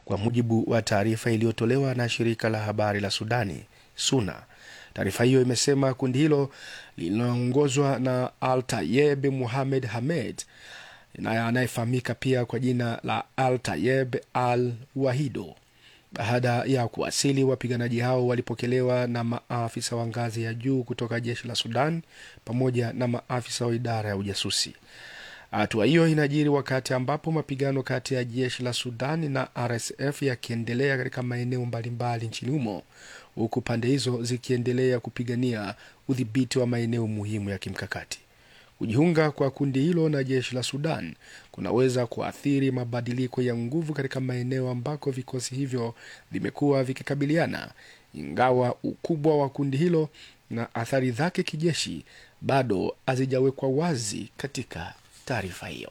kwa mujibu wa taarifa iliyotolewa na shirika la habari la Sudani SUNA. Taarifa hiyo imesema kundi hilo linaongozwa na Al Tayeb Muhamed Hamed anayefahamika pia kwa jina la Al Tayeb Al Wahido. Baada ya kuwasili, wapiganaji hao walipokelewa na maafisa wa ngazi ya juu kutoka jeshi la Sudan pamoja na maafisa wa idara ya ujasusi. Hatua hiyo inajiri wakati ambapo mapigano kati ya jeshi la Sudan na RSF yakiendelea katika maeneo mbalimbali nchini humo, huku pande hizo zikiendelea kupigania udhibiti wa maeneo muhimu ya kimkakati. Kujiunga kwa kundi hilo na jeshi la Sudan kunaweza kuathiri mabadiliko ya nguvu katika maeneo ambako vikosi hivyo vimekuwa vikikabiliana, ingawa ukubwa wa kundi hilo na athari zake kijeshi bado hazijawekwa wazi katika taarifa hiyo.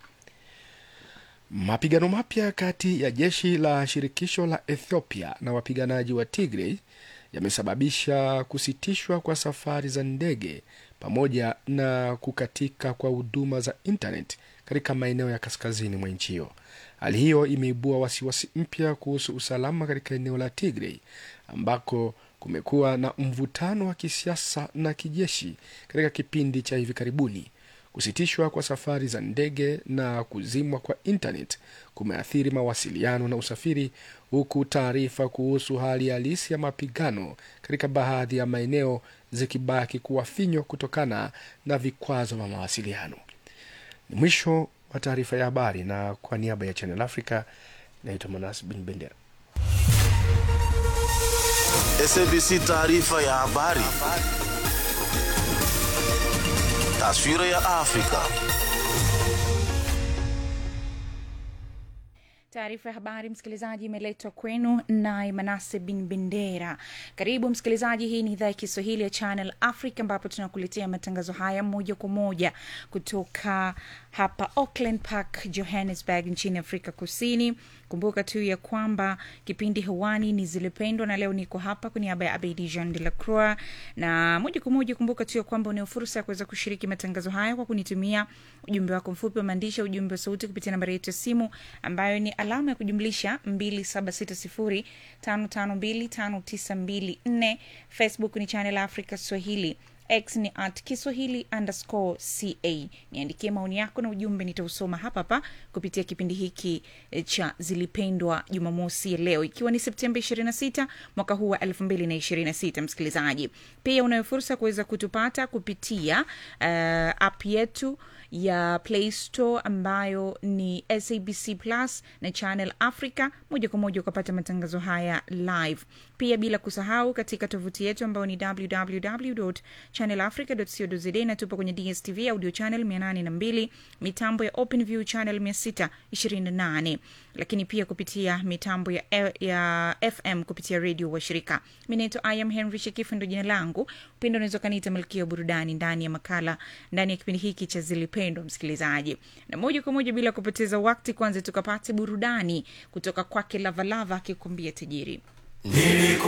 Mapigano mapya kati ya jeshi la shirikisho la Ethiopia na wapiganaji wa Tigray yamesababisha kusitishwa kwa safari za ndege pamoja na kukatika kwa huduma za internet katika maeneo ya kaskazini mwa nchi hiyo. Hali hiyo imeibua wasiwasi mpya kuhusu usalama katika eneo la Tigray ambako kumekuwa na mvutano wa kisiasa na kijeshi katika kipindi cha hivi karibuni. Kusitishwa kwa safari za ndege na kuzimwa kwa internet kumeathiri mawasiliano na usafiri, huku taarifa kuhusu hali halisi ya mapigano katika baadhi ya maeneo zikibaki kuwa finyo kutokana na vikwazo vya mawasiliano. Ni mwisho wa taarifa ya habari, na kwa niaba ya Channel Africa naitwa Manas Bin Bendera. SABC taarifa ya habari. Taswira ya Afrika. Taarifa ya habari msikilizaji, imeletwa kwenu naye Manase bin Bendera. Karibu msikilizaji, hii ni idhaa ya Kiswahili ya Channel Africa ambapo tunakuletea matangazo haya moja kwa moja kutoka hapa Auckland Park, Johannesburg nchini Afrika Kusini. Kumbuka tu ya kwamba kipindi hewani ni Zilipendwa, na leo niko hapa kwa niaba ya Abedi Jean de la Croix, na moja kwa moja, kumbuka tu ya kwamba unao fursa ya kuweza kushiriki matangazo haya kwa kunitumia ujumbe wako mfupi wa maandishi, ujumbe wa sauti kupitia nambari yetu ya simu ambayo ni alama ya kujumlisha 276055259254. Facebook ni Channel Africa Swahili x ni at kiswahili underscore ca niandikie maoni yako na ujumbe nitausoma hapa hapa kupitia kipindi hiki cha zilipendwa jumamosi ya leo ikiwa ni septemba 26 mwaka huu wa 2026 msikilizaji pia unayo fursa kuweza kutupata kupitia uh, app yetu ya play store ambayo ni sabc plus na channel africa moja kwa moja ukapata matangazo haya live pia bila kusahau katika tovuti yetu ambayo ni www channelafrica.co.za na tupo kwenye dstv audio channel 802 mitambo ya openview channel 628 lakini pia kupitia mitambo ya, ya fm kupitia redio washirika mi naitwa iam henry shekifu ndo jina langu upendo unaweza ukaniita malkia wa burudani ndani ya makala ndani ya kipindi hiki cha zilipendwa msikilizaji na moja kwa moja bila kupoteza wakti kwanza tukapate burudani kutoka kwake lavalava akikuambia tajiri